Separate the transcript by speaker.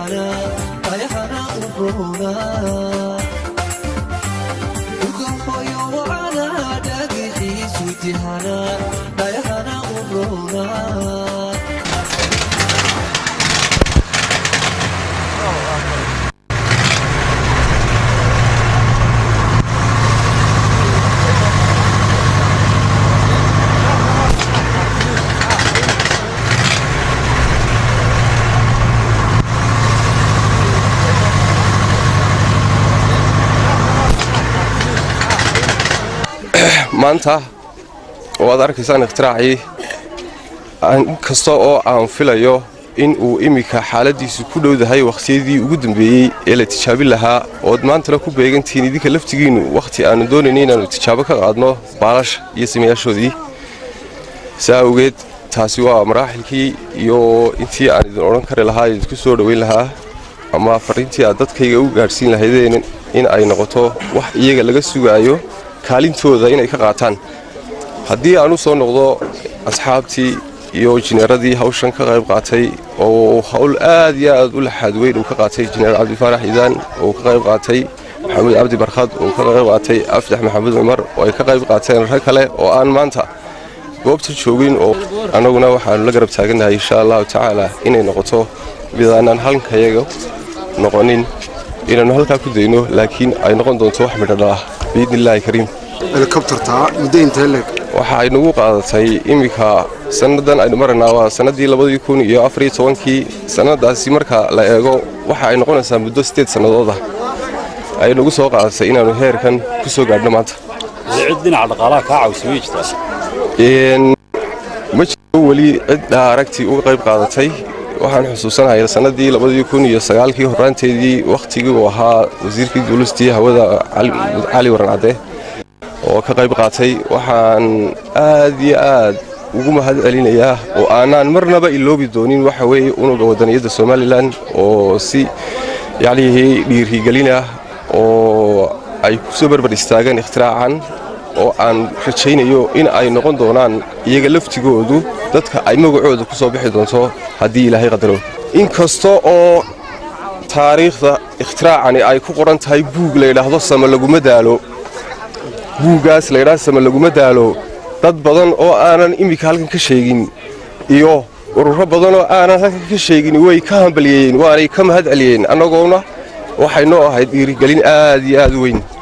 Speaker 1: tihana ayahana urona ukahoyo wacana dhagixiisu tihana ayahana urona
Speaker 2: maanta oo aad arkaysaan ikhtiraacii inkasta oo aan filayo in uu iminka xaaladiisu ku dhowdahay wakhtiyadii ugu dambeeyey ee la tijaabin lahaa ood maantana ku beegantihiin idinka laftigiinnu wakhti aannu doonayna inaannu tijaabo ka qaadno baalasha iyo samayaashoodii saa awgeed taasi waa maraaxilkii iyo intii aan idin odhan kari lahaa idinku soo dhoweyn lahaa ama fariintii aad dadkayga u gaadhsiin lahaydeen in ay noqoto wax iyaga laga sugaayo kaalintooda inay ka qaataan haddii aan u soo noqdo asxaabtii iyo jineeradii hawshan ka qayb qaatay oo hawl aad iyo aad u laxaad weyn uu ka qaatay jineer cabdifaarax iidaan oo ka qayb qaatay maxamuud cabdi barkhad oo ka qayb qaatay afjax maxamuud cumar oo ay ka qayb qaateen rag kale oo aan maanta goobta joogin oo annaguna waxaannu la garab taagannahay insha allahu tacaala inay noqoto midaanaan halkayaga noqonin inaannu halkaa ku dayno laakiin ay noqon doonto wax midhodhalah biidni illaahi kariim
Speaker 3: helikobtartaa muddo intee leeg
Speaker 2: waxa ay nagu qaadatay iminka sannadan aynu maraynaa waa sannaddii labadii kun iyo afariyo tobankii sannadaasi marka la eego waxa ay noqonaysaa muddo siddeed sannadooda ay nagu soo qaadatay inaannu heerkan ku soo gaadhno maanta
Speaker 4: cid dhinaca dhaqaalaha kaa caawisa way jirtaa
Speaker 2: ma jiro weli cid dhaaragtii uga qayb qaadatay waxaan xusuusanahay sannaddii labadii kun iyo sagaalkii horraanteedii wakhtigii uu ahaa wasiirkii duulistii hawada cali waran cadde oo ka qayb qaatay waxaan aad iyo aad ugu mahad celinayaa oo aanaan marnaba iloobi doonin waxa weeye unuga wadaniyadda somalilan oo si yacnihii dhiirigelina oo ay ku soo barbar istaagaan ikhtiraacaan oo aan rajaynayo in ay noqon doonaan iyaga laftigoodu dadka ay magacooda ku soo bixi doonto haddii ilaahay qadaro inkasta oo taariikhda ikhtiraacani ay ku qoran tahay buug layidhaahdo sama laguma daalo buuggaas layidhaahdo sama laguma daalo dad badan oo aanan iminka halkan ka sheegin iyo ururo badan oo aanan halkan ka sheegin way ka hambalyeeyeen waanay ka mahad celiyeen annagoona waxay noo ahayd dhiirigelin aad iyo aad u weyn